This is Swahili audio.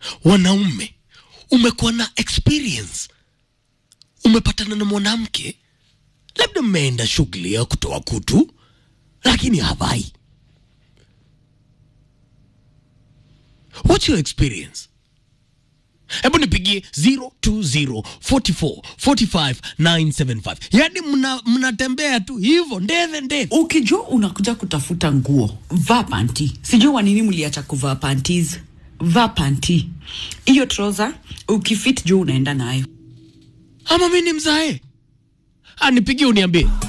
wanaume umekuwa na experience umepatana na mwanamke labda mmeenda shughuli ya kutoa kutu lakini havai what's your experience hebu nipigie 0204445975 yaani mna- mnatembea tu hivyo ndeve ndeve ukijua unakuja kutafuta nguo vaa panti sijui wa nini mliacha kuvaa panties vaa panti hiyo troza ukifit juu unaenda nayo ama mi ni mzae anipigie uniambie